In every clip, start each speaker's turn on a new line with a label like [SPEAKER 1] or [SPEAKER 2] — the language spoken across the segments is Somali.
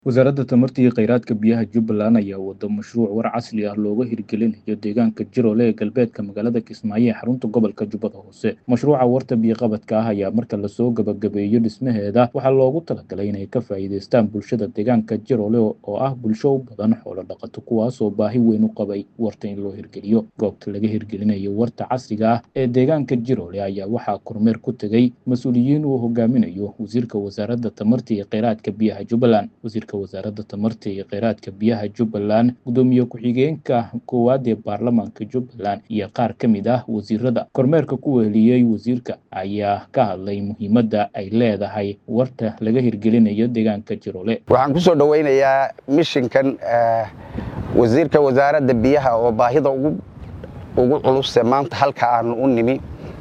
[SPEAKER 1] Wasaaradda Tamarta iyo Kheyraadka Biyaha Jubbaland ayaa wada mashruuc war casri ah looga hirgelinayo deegaanka Jirole ee galbeedka magaalada Kismaayo ee xarunta gobolka Jubbada Hoose. Mashruuca warta biyo-qabadka ah ayaa marka lasoo gabagabeeyo dhismaheeda waxaa loogu talagalay inay ka faa'iidaystaan bulshada deegaanka Jirole oo ah bulsho u badan xoolo dhaqato kuwaasoo baahi weyn u qabay warta in loo hirgeliyo. Goobta laga hirgelinayo warta casriga ah ee deegaanka Jirole ayaa waxaa kormeer ku tegay mas-uuliyiin uu hogaaminayo wasiirka wasaaradda tamarta iyo kheyraadka biyaha Jubbaland. Wasiirka wasaaradda tamarta iyo kheyraadka biyaha Jubbaland, gudoomiye ku-xigeenka koowaad ee baarlamaanka Jubbaland iyo qaar ka mid ah wasiirada kormeerka ku weheliyey wasiirka ayaa ka hadlay muhiimadda ay leedahay warta laga hirgelinayo deegaanka Jirole.
[SPEAKER 2] waxaan ku soo dhowaynayaa mishinkan eh, wasiirka wasaaradda biyaha oo baahida ugu ugu culuse maanta halka aanu u nimi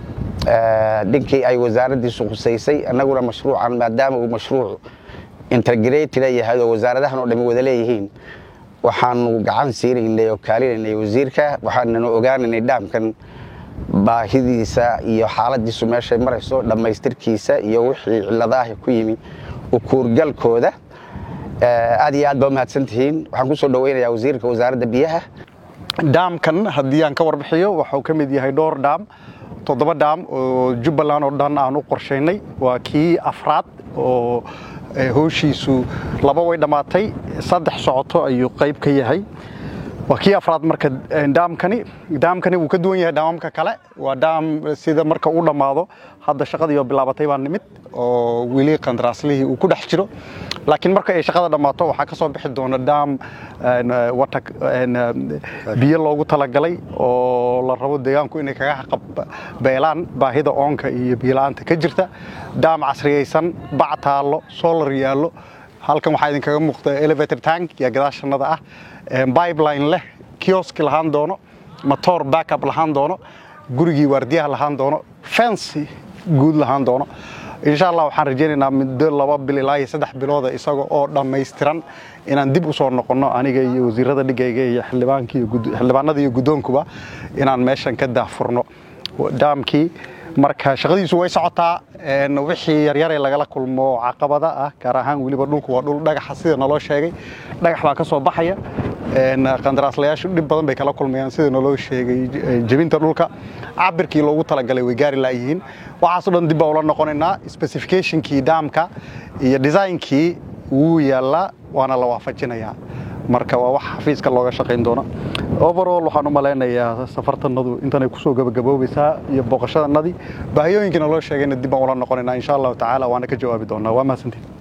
[SPEAKER 2] eh, dhinkii ay wasaaraddiisu khusaysay annaguna mashruucan maadaama uu mashruuc integrated yahay oo wasaaradahan oo dhami wada leeyihiin waxaanu gacan siinaynay oo kaalinaynay wasiirka waxaananu ogaanaynay dhaamkan baahidiisa iyo xaaladiisu meeshay marayso dhammaystirkiisa iyo wixii ciladaah ku yimi ukuurgalkooda Eh, aad iyo aad baa umahadsan tihiin waxaan ku soo dhowaynayaa wasiirka wasaaradda biyaha
[SPEAKER 3] dhaamkan haddii aan ka warbixiyo waxuu ka mid yahay dhowr dhaam toddoba dhaam oo jubbaland oo dhan aan u qorshaynay waa kii afraad oo eh, howshiisu laba way dhammaatay saddex socoto ayuu qayb ka yahay waa kii afraad marka eh, dhaamkani dhaamkani wuu ka duwan yahay dhaamamka kale waa dhaam sida marka uu dhammaado hadda shaqadii oo bilaabatay baa nimid oo weli qandaraaslihii uu ku dhex jiro laakiin marka ay shaqada dhammaato waxaa ka soo bixi doona dhaam een, eh, wata een, eh, biyo loogu talagalay oo la rabo deegaanku inay kaga qabeelaan baahida oonka iyo biyola'aanta ka jirta dhaam casriyaysan bac taallo solar yaallo halkan waxaa idinkaga muuqda elevator tank iyo gadaashanada ah een, pipeline leh kioski lahaan doono motor backup lahaan doono gurigii waardiyaha lahaan doono fence guud lahaan doono insha allah waxaan rajaynaynaa muddo laba bil ilaa iyo saddex bilooda isaga oo dhammaystiran inaan dib u soo noqonno aniga iyo wasiirada dhigayga iyo xildhibaanka iyo gud- xildhibaanada iyo guddoonkuba inaan meeshan ka daahfurno dhaamkii marka shaqadiisu way socotaa een, wixii yaryare lagala kulmo caqabada ah gaar ahaan weliba dhulku waa dhul dhagaxa sida naloo sheegay dhagax baa ka soo baxaya een, qandaraaslayaashu dhib badan bay kala kulmayaan sida naloo sheegay j- jebinta dhulka cabirkii loogu talagalay way gaari laayihiin waxaasoo dhan dib baa ula noqonaynaa specificationkii dhaamka iyo designkii wuu yaallaa waana la waafajinayaa marka waa wax xafiiska looga shaqayn doona overall waxaan u malaynayaa safartanadu intanay kusoo gabagaboobaysaa iyo booqashadanadii baahiyooyinkiina loo sheegayna dib baan ula noqonaynaa insha allahu tacaala waana ka jawaabi doonaa waa mahadsantiin